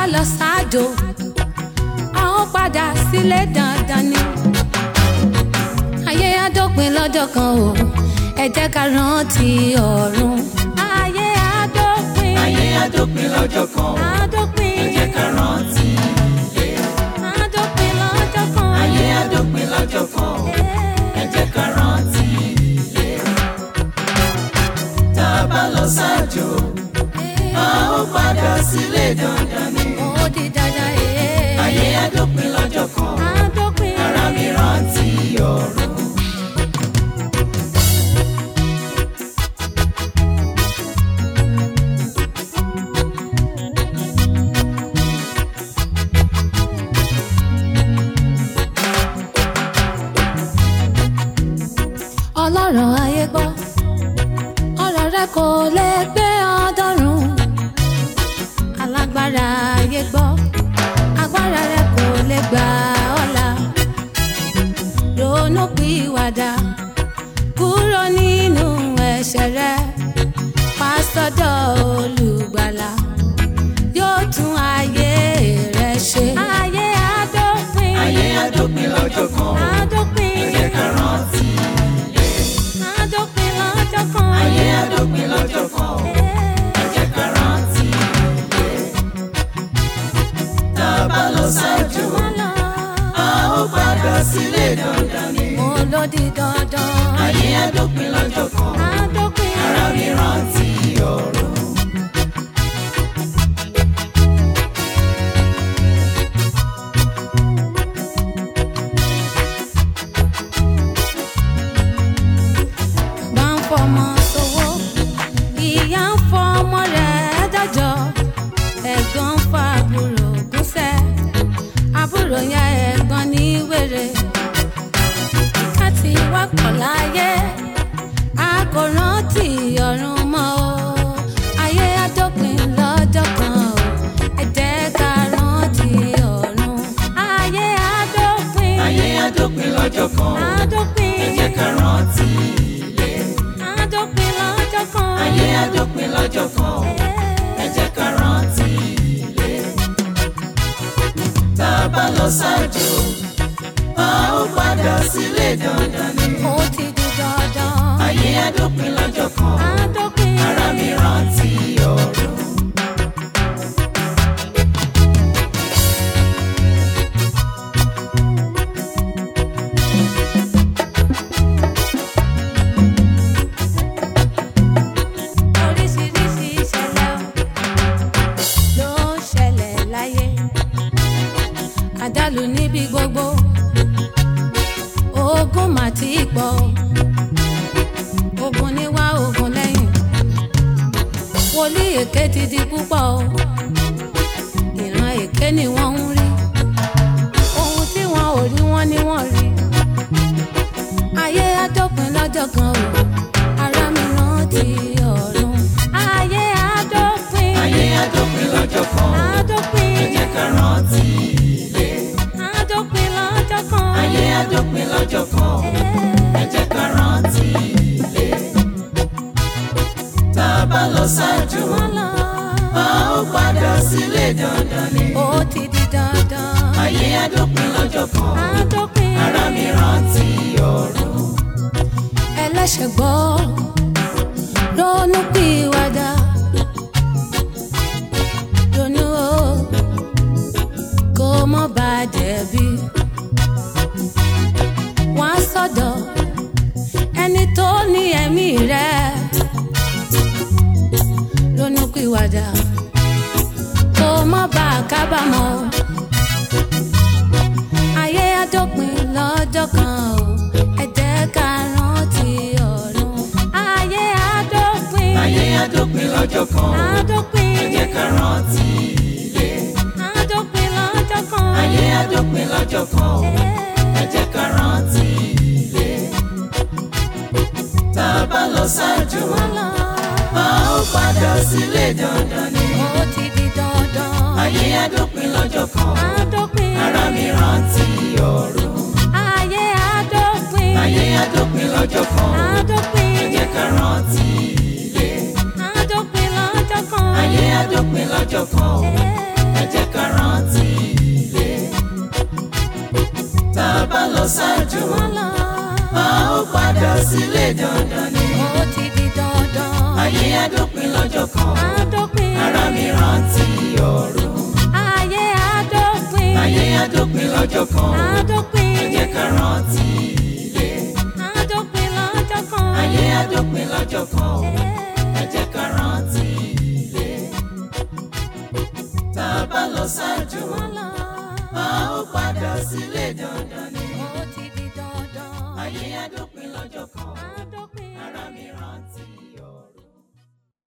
lọ sáàjò a ó padà sílé dandan ni ayé adópin lọ́jọ́ kan o ẹ jẹ́ ká rántí ọ̀run ayé adópin ayé adópin lọ́jọ́ kan adópin ẹ jẹ́ ká rántí adópin lọ́jọ́ kan ayé adópin lọ́jọ́ kan ẹ jẹ́ ká rántí tá a bá lọ sáàjò a ó padà sílé dandan ni ó di dandan ee. ayé adópin lọ́jọ́ kan adópin ara mi rántí ọ̀run. ọlọ́run ayé gbọ́ ọ̀rọ̀ rẹ kò lè gbé ọdọ́run alágbára ayé gbọ́ agbára rẹ kò lè gbà ọ̀la ronú pìwàdà kúrò nínú ẹ̀ṣẹ̀ rẹ pásítọ̀ olùgbàlà yóò tún ayé rẹ ṣe. ayé adópin ayé adópin lọ́jọ́ kan adópin ẹ jẹ́ ká rántí adópin lọ́jọ́ kan. ayé adópin lọ́jọ́ kan ẹ jẹ́ ká rántí tá a bá lọ sáàjò a ó padà sílé dandan ni mo ló di dandan. ayé adópin lọ́jọ́ kan adópin ara mi rántí ọ̀run. bá ń fọmọ sówó ìyá ń fọmọ rẹ̀ dájọ́ ẹ̀gbọ́n ń fa àbúrò gúnṣẹ́ àbúrò ya ẹ̀gbọ́n ní wèrè káti wá pọ̀ láyé a kò rántí ọ̀run mọ́ o ayé adópin lọ́jọ́ kan o ẹ jẹ́ ká rántí ọ̀run ayé adópin ayé adópin lọ́jọ́ kan adópin ẹ jẹ́ ká rántí adópin lọ́jọ́ kan ayé adópin lọ́jọ́ kan ẹ jẹ́ ká rántí tá a bá lọ sáàjò a ó padà sílé dandan ni ó ti di dandan ayé adópin lọ́jọ́ kan adópin ara mi rántí ọ̀run. oríṣiríṣi ìṣẹ̀lẹ̀ ló ń ṣẹlẹ̀ láyé àdálù níbi gbogbo ogun mà ti pọ̀ ogun níwá ogun lẹ́yìn wòlíì èké ti di púpọ̀ o ìran èké ni wọ́n ń rí ohun tí wọn ò rí wọn ni wọ́n rí ayé adópin lọ́jọ́ kan o ara mi rántí ọ̀run ayé adópin ayé adópin lọ́jọ́ kan adópin ẹ jẹ́ ká rántí adópin lọ́jọ́ kan ayé adópin lọ́jọ́ kan ẹ jẹ́ ká rántí tá a bá lọ sáàjò Mọ́lá, a ó padà sílé dandan ni ó ti di dandan ayé adópin lọ́jọ́ kan adópin ara mi rántí ọ̀run. ẹlẹ́ṣẹ̀ gbọ́ ronú pìwàdà ronú o kó mọ́ bá jẹ̀bi wọ́n á sọ̀dọ̀ ẹni tó ní ẹ̀mí rẹ̀ ronú pìwàdà kó mọ́ bá kábàámọ̀ ayé adópin lọ́jọ́ kan o ẹ jẹ́ ká rántí ọ̀run ayé adópin ayé adópin lọ́jọ́ kan adópin ẹ jẹ́ ká rántí adópin lọ́jọ́ kan ayé adópin lọ́jọ́ kan ẹ jẹ́ ká rántí tá a bá lọ sáàjò Mọ́lá, a ó padà sílé dandan ni ó ti di dandan ayé adópin lọ́jọ́ kan adópin ara mi rántí ọ̀run ayé adópin ayé adópin lọ́jọ́ kan adópin ẹ jẹ́ ká rántí adópin lọ́jọ́ kan ayé adópin lọ́jọ́ kan ẹ jẹ́ ká rántí ilé. tá a bá lọ ṣáájú wọ́n lọ. a ó padà sílé dandan ni. ó ti di dandan. ayé adópin lọ́jọ́ kan Adópin. ara mi rántí ọ̀run. Ayé adópin. ayé adópin lọ́jọ́ kan Adópin. ẹ jẹ́ ká rántí ilé. Adópin lọ́jọ́ kan. ayé adópin lọ́jọ́ kan Eh. ẹ jẹ́ ká rántí ilé. tá a bá lọ ṣáájú Wọ́n lọ. a ó padà sílé dandan ni.